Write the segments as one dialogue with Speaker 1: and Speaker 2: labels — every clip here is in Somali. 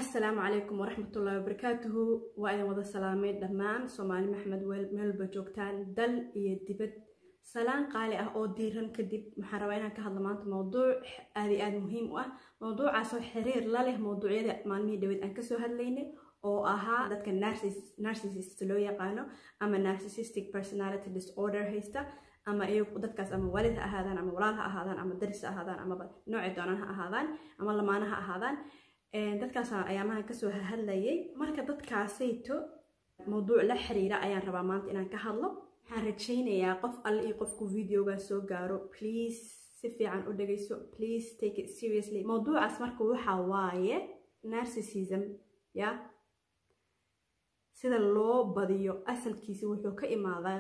Speaker 1: asalaamu calaykum waraxmatullaahi wabarakaatuhu waa idin wada salaamay dhammaan soomaali maxamed meelba joogtaan dal iyo dibad salaan qaali ah oo diiran kadib waxaan rabaa inaan ka hadlo maanta mowduuc aad iyo aad muhiim u ah mowduucaasoo xiriir la leh mowduucyada maalmihii dhaweed aan kasoo hadlaynay oo ahaa dadka narcissist loo yaqaano ama narcissistic personality disorder haysta ama iyagu dadkaas ama waalid ha ahaadaan ama walaal ha ahaadaan ama daris ha ahaadaan amaba noocii doonaan ha ahaadaan ama lamaana ha ahaadaan dadkaas ayaamahan kasoo hadlayay marka dadkaasayto mowduuc la xiriira ayaan rabaa maanta inaan ka hadlo waxaan rajaynayaa qof alle iyo qofku videoga soo gaaro please si fiican u dhagayso please take it seriously mowduucaas marka waxa waaye narcissism ya sida loo badiyo asalkiisa wuxuu ka imaadaa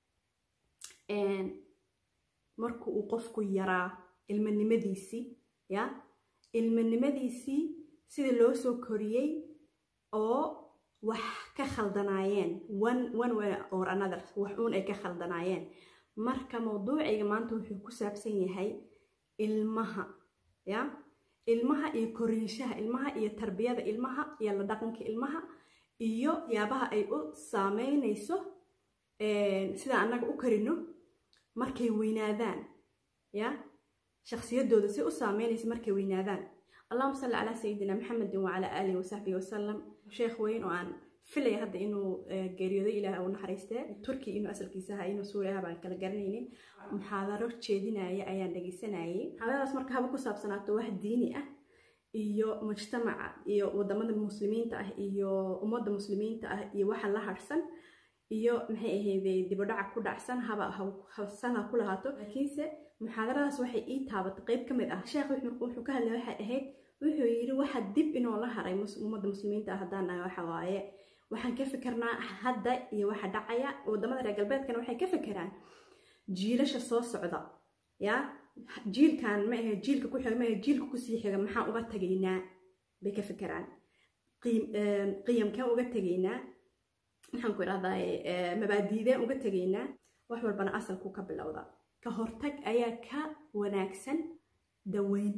Speaker 1: marka uu qofku yaraa ilmanimadiisii ya ilmanimadiisii sida loo soo koriyey oo wax ka khaldanaayeen one way or another wax uun ay ka khaldanaayeen marka mowduucayga maanta wuxuu ku saabsan yahay ilmaha ya ilmaha iyo koriinshaha ilmaha iyo tarbiyada ilmaha iyo la dhaqanka ilmaha iyo yaabaha ay u saameynayso sida annaga u karino markay weynaadaan ya shaksiyadooda si u saameynaysa markay weynaadaan allahuma salli calaa sayidina maxamedin wacalaa aalihi wasaxbihi wasalam sheekh weyn oo aan filaya hadda inuu geeriyooday ilaah u naxariistee turki inuu asalkiisa ahaa inuu suuri aha baan kala garanaynin muxaadaro jeedinaya ayaan dhegaysanayay muxaadaradaas marka haba ku saabsanaato wax diini ah iyo mujtamaca iyo wadamada muslimiinta ah iyo ummadda muslimiinta ah iyo waxa la harsan iyo maxay ahayde dibadhaca ku dhacsan haba habsan ha ku lahaato laakiinse muxaadaradaas waxay ii taabatay qeyb ka mid ah sheekh wuxuu ka hadlay waxay ahayd wuxuu yidhi waxa dib inoo la haray ummadda muslimiinta ah haddaan nahay waxa waaye waxaan ka fikirnaa hadda iyo waxa dhacaya wadamada reer galbeedkana waxay ka fikiraan jiilasha soo socda ya jiilkan ma ahe jiilka ku xiga ma ahe jiilka kusii xiga maxaan uga tagaynaa bay ka fikiraan qiyamkeen uga tegaynaa maxaan ku idhahdaa mabaadiideen uga tegaynaa wax walbana asalku ka bilowda ka hortag ayaa ka wanaagsan daweyn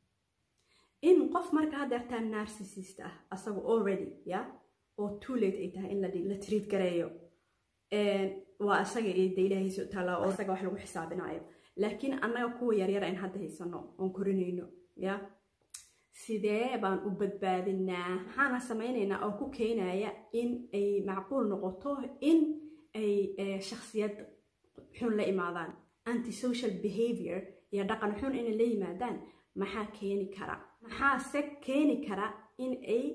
Speaker 1: in qof marka haddeertaa narcissist ah asagu already ya oo too late ay tahay in la triid gareeyo waa asaga de ilaahiisa taala oo asaga wax lagu xisaabinayo laakiin annaga kuwa yaryara in hadda haysano oon korinayno ya sidee baan u badbaadinaa maxaana samaynaynaa oo ku keenaya in ay macquul noqoto in ay shaksiyad xun la imaadaan antisocial behavior iyo dhaqan xun inay la yimaadaan maxaa keeni kara maxaase keeni kara in ay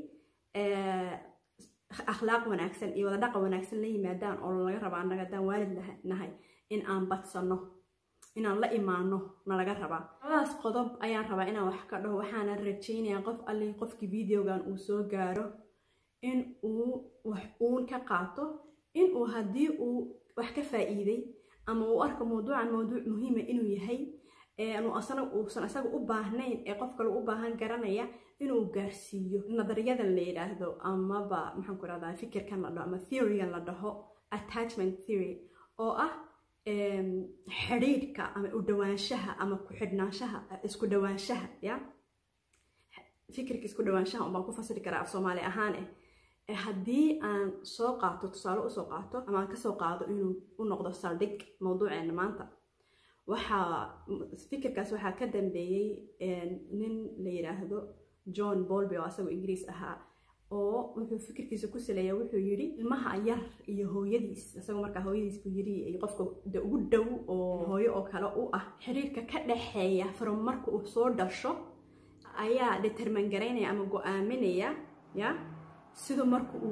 Speaker 1: akhlaaq wanaagsan iyo wada dhaqan wanaagsan la yimaadaan oo laga raba annaga haddaan waalid nahay in aan badsanno inaan la imaano nalaga rabaa labadaas qodob ayaan rabaa inaan wax ka dhaho waxaana rajaynayaa qof allii qofkii videogan uu soo gaaro in uu wax uun ka qaato in uu haddii uu wax ka faa'iiday ama uu arko mawduucan mawduuc muhiima inuu yahay uusan isaga u baahnayn ee qof kale u baahan garanaya inuu gaarsiiyo nadariyadan la yidhaahdo amaba maxaan ku rahdaa fikirkan la dhaho ama theorygan la dhaho attachment theory oo ah xidhiidhka ama u dhawaanshaha ama ku xidhnaanshaha isku dhawaanshaha ya fikirka isku dhawaanshaha unbaan ku fasiri karaa af soomaali ahaan eh haddii aan soo qaato tusaale usoo qaato ama aan kasoo qaado inuu u noqdo saldhig mawduuceena maanta waxaa fikirkaas waxaa ka dambeeyey nin la yidhaahdo john bolby oo asagoo ingiriis ahaa oo wuxuu fikirkiisa ku saleeya wuxuu yidhi ilmaha yar iyo hooyadiis isagoo markaa hooyadiis buu yidhi qofka de ugu dhow oo hooyo oo kale u ah xiriirka ka dhexeeya from marka uu soo dhasho ayaa determan garaynaya ama go-aaminaya ya siduu marka uu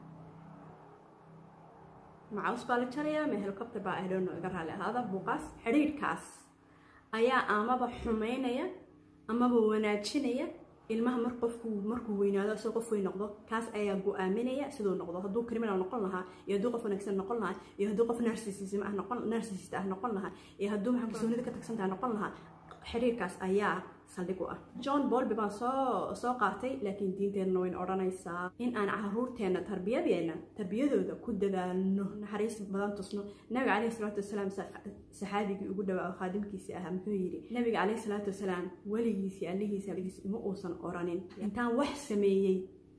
Speaker 1: macaws baa la jaraya ma helicopter baa ahdono iga raali ahaada buuqaas xidhiirkaas ayaa amaba xumaynaya amaba wanaajinaya ilmaha mar qofku markuu weynaado isagoo qof weyn noqdo kaas ayaa go-aaminaya siduu noqdo hadduu criminal noqon lahaa iyo hadduu qof wanaagsan noqon lahaa iyo hadduu qof narcissism ah noqon narcissist ah noqon lahaa iyo hadduu maxaa kalsoonida ka tagsantaha noqon lahaa xiriirkaas ayaa saldhig u ah john bolby baan soo soo qaatay laakiin diinteenna wayn odhanaysaa in aan caruurteenna tarbiyadeena tarbiyadooda ku dadaalno naxariis badan tusno nabiga caleyhi salaatu wasalaam saxaabigii ugu dhawaa oo khaadimkiisii ahaa muxuu yidhi nabiga caleyhi salaatu wasalaam weligiisii allihiisi alligiisi uma uusan oranin intaan wax sameeyey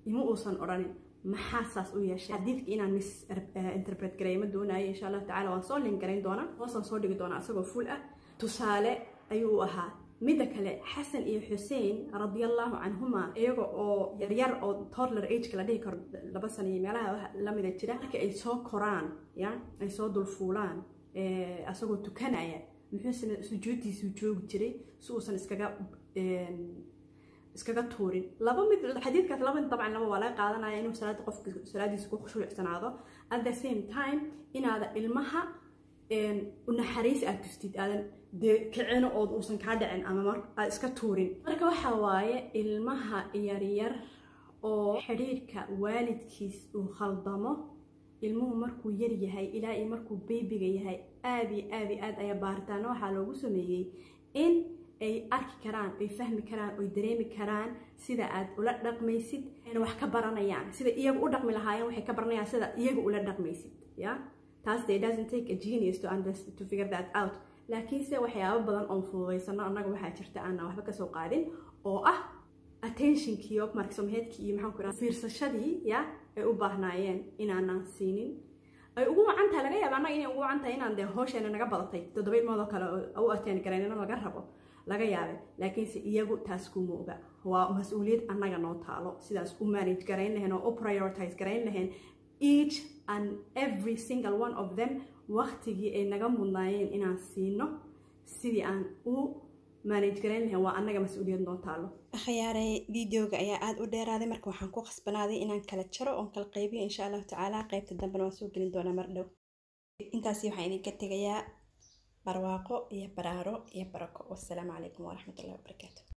Speaker 1: ima uusan odhanin maxaa saas u yeeshay xadiidka inaan mis interpret gareeyo ma doonayo insha allahu tacala waan soo lin garayn doonaa hoosaan soo dhigi doonaa isagoo full ah tusaale ayuu u ahaa midda kale xasan iyo xuseen radiallahu canhuma iyaga oo yaryar oo toddler ageka la dhihi karo laba sana iyo meelaha lamida jira marka ay soo koraan ya ay soo dulfuulaan asagoo tukanaya muxuusana sujuuddiisuu joogi jiray si uusan iskaga iskaga tuurin laba mid xadiidkaas laba dabcan laba waa laga qaadanaya inuu salaada qofka salaadiisa ku khushuucsanaado at the same time inaada ilmaha naxariis aad tustid aadan dee kicino ood uusan kaa dhicin ama aad iska tuurin marka waxaa waaye ilmaha yaryar oo xidhiirka waalidkiis uu khaldamo ilmuhu markuu yar yahay ilaa iyo markuu beybiga yahay aad iyo aad iyo aad ayaa baaritaano waxaa loogu sameeyey in ay arki karaan ay fahmi karaan oy dareemi karaan sida aad ula dhaqmaysid ayna wax ka baranayaan sida iyagu u dhaqmi lahaayeen waxay ka baranayaan sida iyagu ula dhaqmaysid ya taas de doesn't take a genius to understand to figure that out laakiinse waxyaabo badan oon fududaysano annaga waxaa jirta aanan waxba kasoo qaadin oo ah attentionkiiyo marksoomheedkii iyo maxaan ku raha fiirsashadii ya ay u baahnaayeen inaanan siinin ay ugu wacan tahay laga yaaba annaga inay ugu wacan tahay inaan dee hooshayna naga badatay toddoba ilmoodoo kale u ateen garaynina laga rabo laga yaabe laakiinse iyagu taas kuma oga waa mas-uuliyad annaga noo taalo sidaas u manage garayn lahayn oo u prioritize garayn lahayn each and every single one of them waktigii ay naga mudnaayeen inaan siino sidii aan u manage garayn lahayn waa annaga mas-uuliyad noo taalo
Speaker 2: akhyaarey videoga ayaa aada u dheeraaday marka waxaan ku khasbanaaday inaan kala jaro oon kala qaybiyo insha allahu tacaala qaybta dambena waan soo gelin doonaa mar dhow intaasi waxaan idinka tegayaa barwaaqo iyo baraaro iyo barako wassalaamu calaykum waraxmatullahi wabarakaatu